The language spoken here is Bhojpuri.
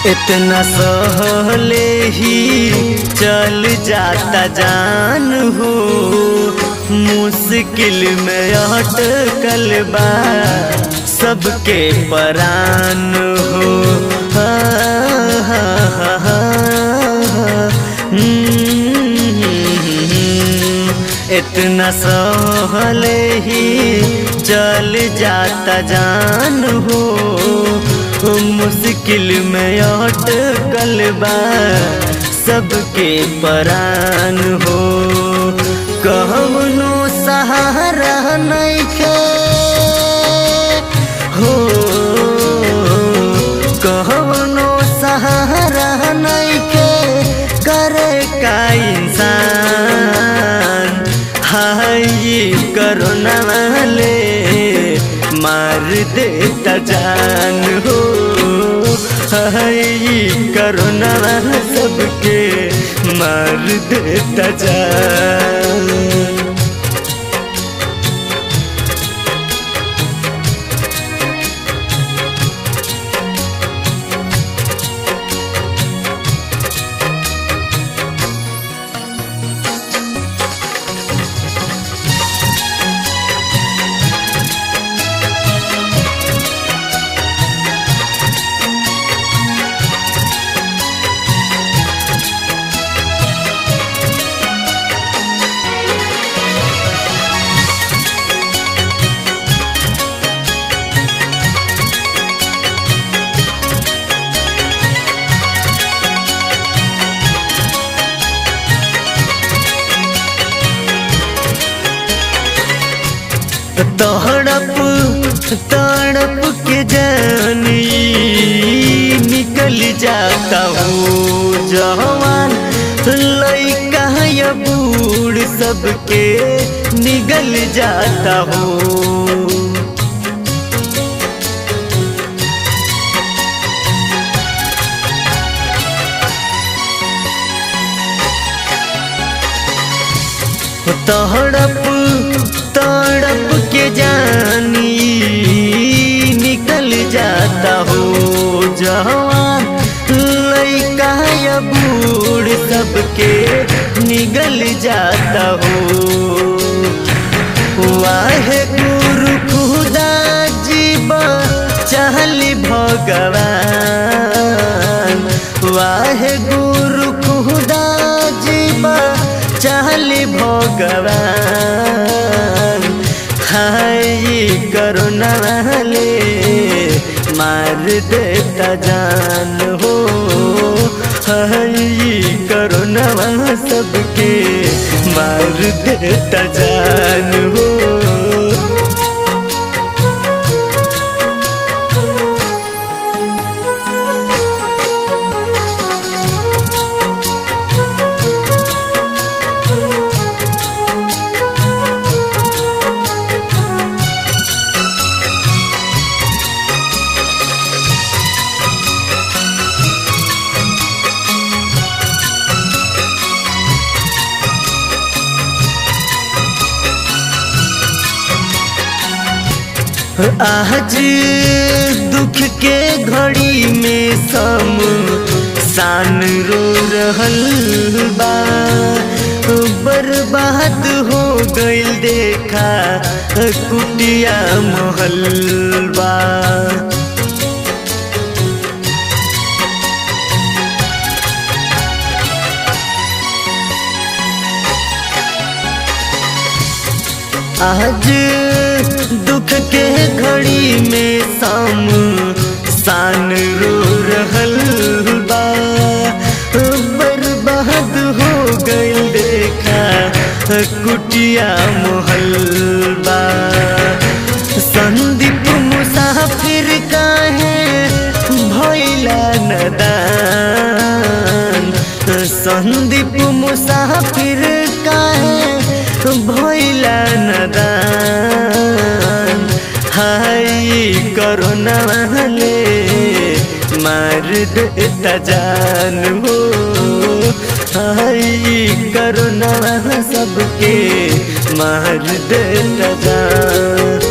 इतना सहले ही चल जाता जान हो मुश्किल में अटकल बा सबके परान हो हा, हा, हा, हा, हम्म, इतना सहले ही चल जाता जान हो मुश्किल में अटकल बा सबके परान हो कहनो सहारा नइखे हो कहनो सहारा नइखे करे का इंसान हाय करोना वाले मार देता जान हो हाय करोना सबके मार देता जान तड़प तड़प के जानी निकल जाता हूँ जवान लइका या बूढ़ सबके निगल जाता हूँ तड़प तड़प के जानी निकल जाता हो जवान लइका या बूढ़ सबके निगल जाता हो वाहे गुरु खुदा जीवा चाहली भगवान वाहे गुरु खुदा जीवा चाहली भगवान हाय करुणा वाले मार देता जान हो हाय करुणा सबके मार देता जान हो आज दुख के घड़ी में सम सान रो रहल बा बर्बाद हो गइल देखा कुटिया महल बा आज दुख के घड़ी में साम सान रो रहल बा बर्बाद हो गइल देखा कुटिया मोहल बा संदीप मुसाफिर काहे भैला नदान संदीप मुसाफिर काहे भैला नदान हाय करोना वाले मार देता जान हो हाय करोना सबके मार देता जान